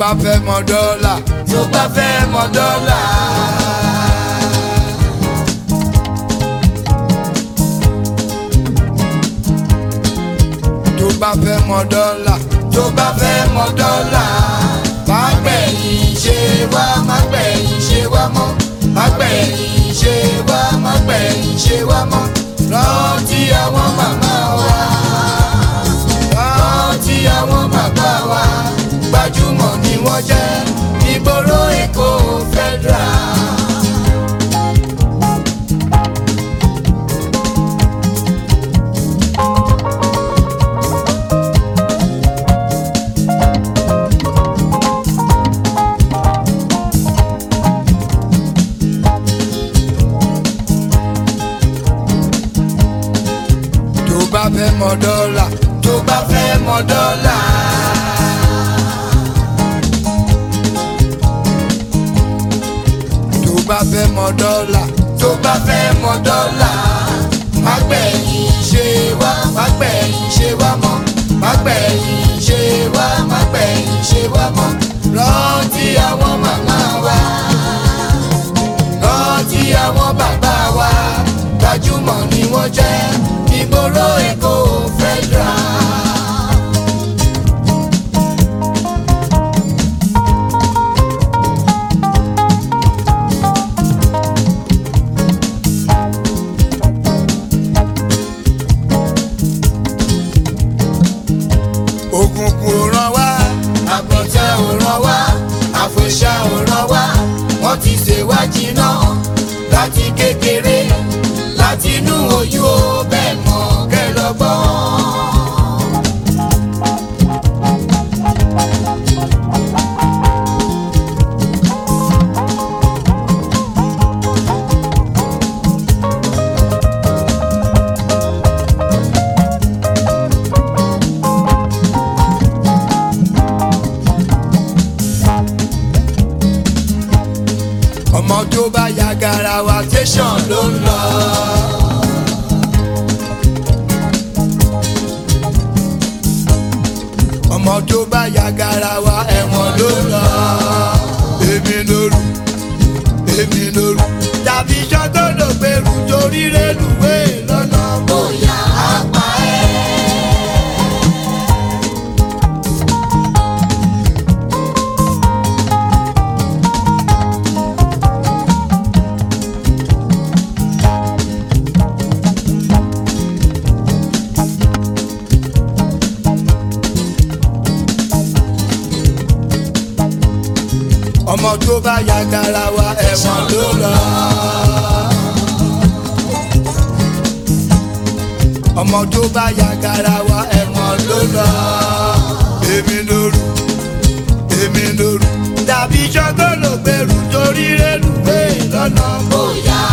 fẹ́ mọ dọ́là tó bá fẹ́ mọ dọ́là. tó bá fẹ́ mọ dọ́là tó bá fẹ́ mọ dọ́là. má gbẹ̀yìn ṣe wá má gbẹ̀yìn ṣe wá mọ́. má gbẹ̀yìn ṣe wá má gbẹ̀yìn ṣe wá mọ́. rántí àwọn màmá wa. rántí àwọn bàbá wa. gbajúmọ̀ ni wọ́n jẹ́ ìgboro Èkó federal. tó bá fẹ́ mọ dọ́là tó bá fẹ́ mọ dọ́là. tó bá fẹ́ mọ dọ́là tó bá fẹ́ mọ dọ́là. má gbẹ̀yìn ṣe wá má gbẹ̀yìn ṣe wá mọ́. má gbẹ̀yìn ṣe wá má gbẹ̀yìn ṣe wá mọ́. rántí àwọn màmá wa. rántí àwọn bàbá wa. gbajúmọ̀ ni wọ́n jẹ́ ìgboro Èkó federal. òkùnkùn ò ràn wá àpọ̀tẹ́ ò ràn wá àfòṣà ò ràn wá wọ́n ti ṣèwádìí náà láti kékeré láti inú oyún ó bẹ́ẹ̀ mọ̀ kẹlọ́gbọ́n. ọmọ tó bá ya garawa tẹ̀sán ló ń lọ. ọmọ tó bá ya garawa ẹ̀wọ̀n ló lọ. èmi lóru èmi lóru tàbí sọ́gọ́dọ̀ gbèrú torí rélùwé lọ́nà bóyá apá ẹ̀. ọmọ tó bá ya garawa ẹ̀wọ̀n ló lọ. ọmọ tó bá ya garawa ẹ̀wọ̀n ló lọ. èmi lóru èmi lóru tàbí sọ́gọ́dọ̀ gbèrú torí rélùwé lọ́nà bóyá